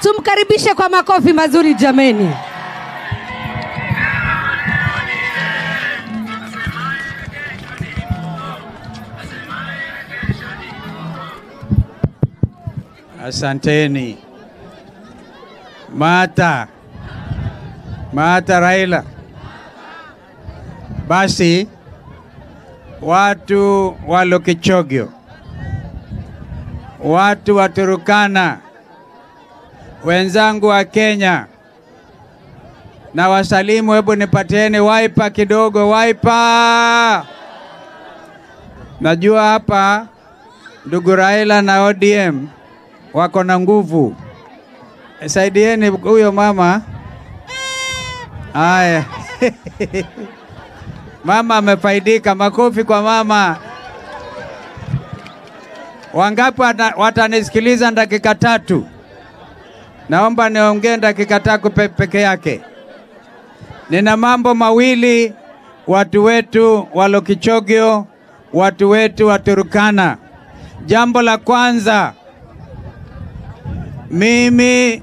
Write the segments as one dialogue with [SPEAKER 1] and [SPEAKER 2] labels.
[SPEAKER 1] Tumkaribishe kwa makofi mazuri jameni.
[SPEAKER 2] Asanteni. Mata Mata Raila. Basi watu wa Lokichogyo, watu wa Turukana, wenzangu wa Kenya na wasalimu, hebu nipatieni waipa kidogo, waipa. Najua hapa ndugu Raila na ODM wako na nguvu. Saidieni huyo mama. Haya. Mama amefaidika, makofi kwa mama. Wangapi wata- watanisikiliza dakika tatu? Naomba niongee dakika tatu pe peke yake. Nina mambo mawili, watu wetu wa Lokichogyo, watu wetu wa Turukana. Jambo la kwanza, mimi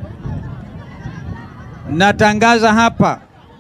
[SPEAKER 2] natangaza hapa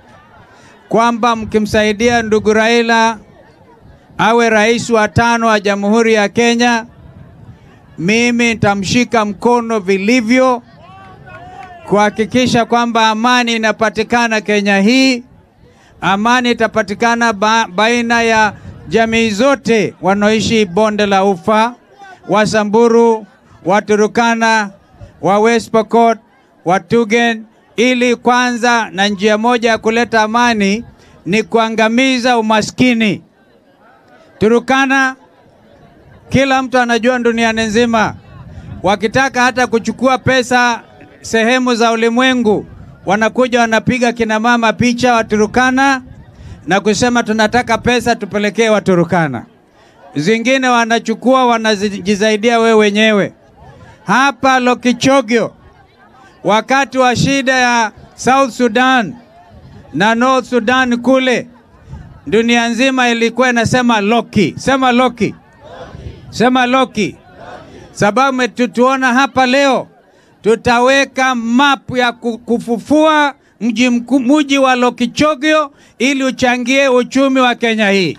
[SPEAKER 2] kwamba mkimsaidia ndugu Raila awe rais wa tano wa Jamhuri ya Kenya, mimi nitamshika mkono vilivyo kuhakikisha kwamba amani inapatikana Kenya hii. Amani itapatikana ba baina ya jamii zote wanaoishi bonde la Ufa, Wasamburu, Waturukana, wa West Pokot, Watugen, ili kwanza, na njia moja ya kuleta amani ni kuangamiza umaskini. Turukana, kila mtu anajua duniani nzima, wakitaka hata kuchukua pesa sehemu za ulimwengu, wanakuja wanapiga kina mama picha Waturukana na kusema tunataka pesa tupelekee Waturukana. Zingine wanachukua wanajisaidia wewe wenyewe. Hapa Lokichogyo, wakati wa shida ya South Sudan na North Sudan kule, dunia nzima ilikuwa inasema Loki, sema Loki, sema Loki, sababu metutuona hapa leo tutaweka mapu ya ku- kufufua mji mkuu mji wa Lokichogyo ili uchangie uchumi wa Kenya hii.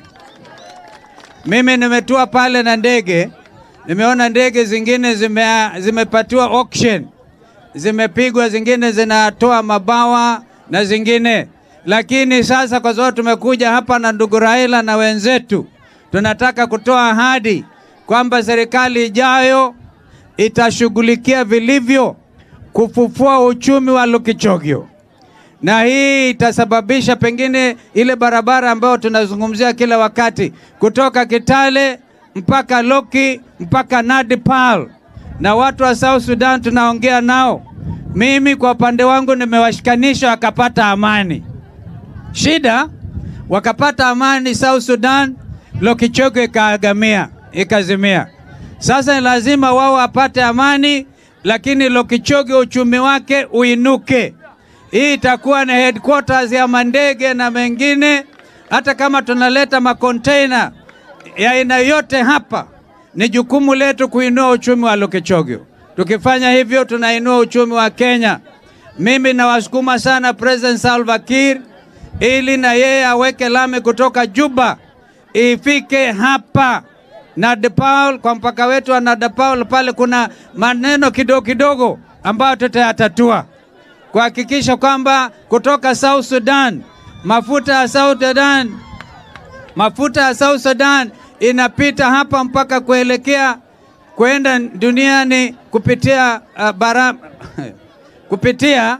[SPEAKER 2] Mimi nimetua pale na ndege, nimeona ndege zingine zime, zimepatiwa auction, zimepigwa, zingine zinatoa mabawa na zingine, lakini sasa kwa sababu tumekuja hapa na ndugu Raila na wenzetu, tunataka kutoa ahadi kwamba serikali ijayo itashughulikia vilivyo kufufua uchumi wa Lokichogyo, na hii itasababisha pengine ile barabara ambayo tunazungumzia kila wakati kutoka Kitale mpaka Loki mpaka Nadipal, na watu wa South Sudan tunaongea nao. Mimi kwa upande wangu nimewashikanisha wakapata amani. Shida wakapata amani South Sudan, Lokichogyo ikaagamia ikazimia. Sasa ni lazima wao wapate amani, lakini Lokichogyo uchumi wake uinuke. Hii itakuwa ni headquarters ya mandege na mengine. Hata kama tunaleta makonteina ya aina yote hapa, ni jukumu letu kuinua uchumi wa Lokichogyo. Tukifanya hivyo, tunainua uchumi wa Kenya. Mimi nawasukuma sana President Salva Kiir ili na yeye aweke lami kutoka Juba ifike hapa Nadapaul, kwa mpaka wetu wa Nadapaul pale kuna maneno kidogo kidogo ambayo tutayatatua kuhakikisha kwamba kutoka South Sudan mafuta ya South Sudan mafuta ya South Sudan inapita hapa mpaka kuelekea kwenda duniani kupitia uh, bara, kupitia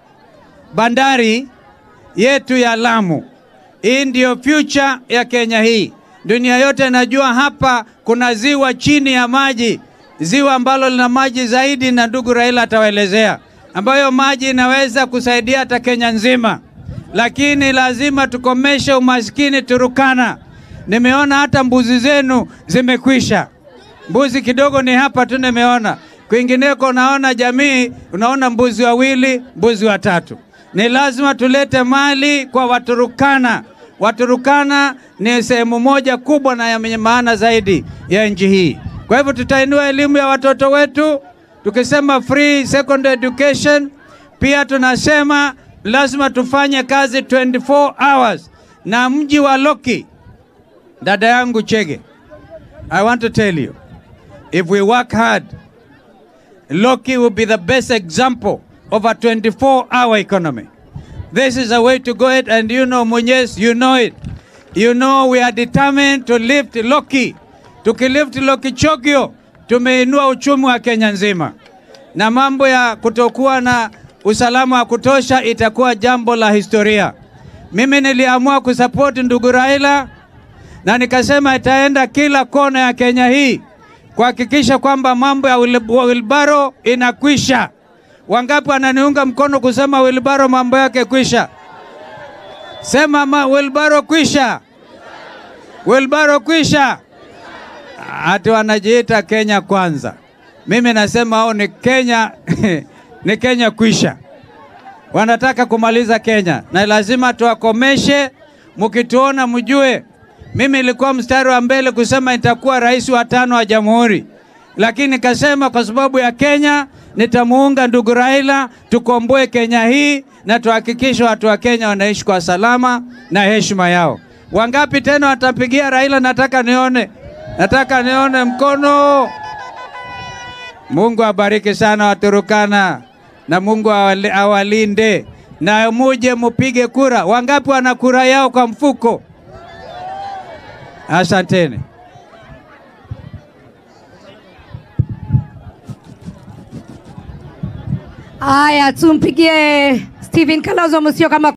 [SPEAKER 2] bandari yetu ya Lamu. Hii ndiyo future ya Kenya hii. Dunia yote inajua hapa kuna ziwa chini ya maji, ziwa ambalo lina maji zaidi, na ndugu Raila atawaelezea, ambayo maji inaweza kusaidia hata Kenya nzima, lakini lazima tukomeshe umaskini Turukana. Nimeona hata mbuzi zenu zimekwisha, mbuzi kidogo ni hapa tu nimeona, kwingineko unaona jamii, unaona mbuzi wawili, mbuzi watatu. Ni lazima tulete mali kwa Waturukana. Waturukana ni sehemu moja kubwa na yenye maana zaidi ya nchi hii. Kwa hivyo tutainua elimu ya watoto wetu, Tukisema free secondary education, pia tunasema lazima tufanye kazi 24 hours na mji wa Loki. Dada yangu Chege, I want to tell you, if we work hard, Loki will be the best example of a 24-hour economy. This is a way to go it, and you know, Munyes, you know it. You know we are determined to lift Loki. Tukilift Loki Chogio, tumeinua uchumi wa Kenya nzima, na mambo ya kutokuwa na usalama wa kutosha itakuwa jambo la historia. Mimi niliamua kusapoti ndugu Raila na nikasema itaenda kila kona ya Kenya hii kuhakikisha kwamba mambo ya wilbaro inakwisha. Wangapi wananiunga mkono kusema wilbaro mambo yake kwisha? Sema ma wilbaro kwisha, wilbaro kwisha. Ati wanajiita Kenya kwanza. Mimi nasema hao ni Kenya ni Kenya kwisha. Wanataka kumaliza Kenya na lazima tuwakomeshe. Mkituona mjue mimi nilikuwa mstari wa mbele kusema nitakuwa rais wa tano wa jamhuri, lakini nikasema kwa sababu ya Kenya nitamuunga ndugu Raila, tukomboe Kenya hii na tuhakikishe watu wa Kenya wanaishi kwa salama na heshima yao. Wangapi tena watapigia Raila? Nataka nione, nataka nione mkono. Mungu abariki sana Waturukana na Mungu awali- awalinde na muje mupige kura. Wangapi wana kura yao kwa mfuko? Asanteni.
[SPEAKER 1] Haya, tumpigie Stephen Kalonzo Musyoka.